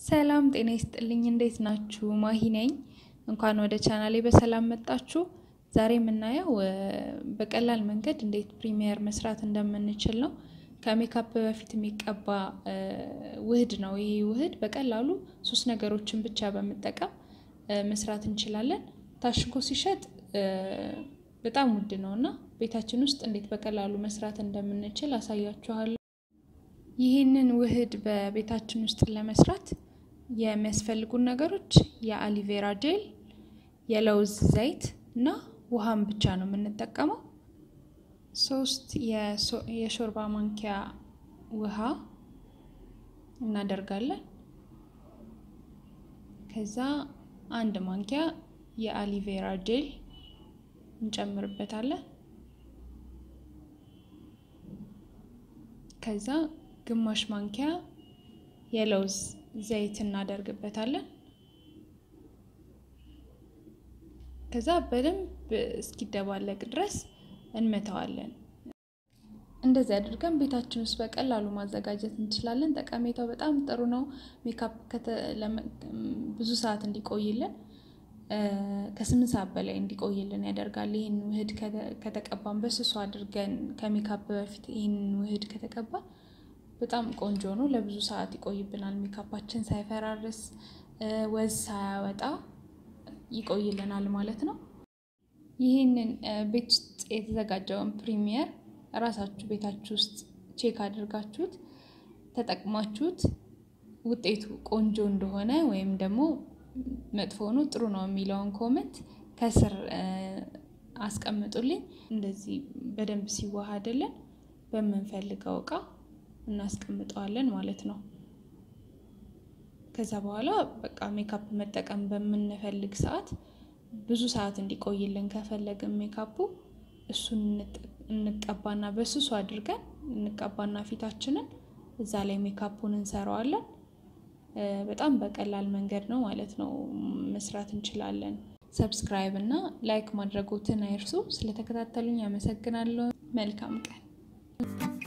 ሰላም ጤና ይስጥልኝ። እንዴት ናችሁ? ማሂ ነኝ። እንኳን ወደ ቻናሌ በሰላም መጣችሁ። ዛሬ የምናየው በቀላል መንገድ እንዴት ፕሪሚየር መስራት እንደምንችል ነው። ከሜካፕ በፊት የሚቀባ ውህድ ነው። ይህ ውህድ በቀላሉ ሶስት ነገሮችን ብቻ በመጠቀም መስራት እንችላለን። ታሽጎ ሲሸጥ በጣም ውድ ነው እና ቤታችን ውስጥ እንዴት በቀላሉ መስራት እንደምንችል አሳያችኋለሁ። ይህንን ውህድ በቤታችን ውስጥ ለመስራት የሚያስፈልጉን ነገሮች የአሊቬራ ጄል፣ የለውዝ ዘይት እና ውሃን ብቻ ነው የምንጠቀመው። ሶስት የሾርባ ማንኪያ ውሃ እናደርጋለን። ከዛ አንድ ማንኪያ የአሊቬራ ጄል እንጨምርበታለን። ከዛ ግማሽ ማንኪያ የለውዝ ዘይት እናደርግበታለን። ከዛ በደንብ እስኪደባለቅ ድረስ እንመተዋለን። እንደዚህ አድርገን ቤታችን ውስጥ በቀላሉ ማዘጋጀት እንችላለን። ጠቀሜታው በጣም ጥሩ ነው። ሜካፕ ብዙ ሰዓት እንዲቆይልን ከስምንት ሰዓት በላይ እንዲቆይልን ያደርጋል። ይህን ውህድ ከተቀባን በስሱ አድርገን ከሜካፕ በፊት ይህን ውህድ ከተቀባን በጣም ቆንጆ ነው። ለብዙ ሰዓት ይቆይብናል። ሜካፓችን ሳይፈራርስ ወዝ ሳያወጣ ይቆይልናል ማለት ነው። ይህንን ቤት ውስጥ የተዘጋጀውን ፕሪሚየር እራሳችሁ ቤታችሁ ውስጥ ቼክ አድርጋችሁት ተጠቅማችሁት ውጤቱ ቆንጆ እንደሆነ ወይም ደግሞ መጥፎ ነው ጥሩ ነው የሚለውን ኮመንት ከስር አስቀምጡልኝ። እንደዚህ በደንብ ሲዋሃድልን በምንፈልገው እቃ እናስቀምጠዋለን ማለት ነው። ከዛ በኋላ በቃ ሜካፕ መጠቀም በምንፈልግ ሰዓት ብዙ ሰዓት እንዲቆይልን ከፈለግን ሜካፑ እሱን እንቀባና በስሱ አድርገን እንቀባና ፊታችንን እዛ ላይ ሜካፑን እንሰራዋለን። በጣም በቀላል መንገድ ነው ማለት ነው መስራት እንችላለን። ሰብስክራይብ እና ላይክ ማድረጎትን አይርሱ። ስለተከታተሉኝ አመሰግናለሁ። መልካም ቀን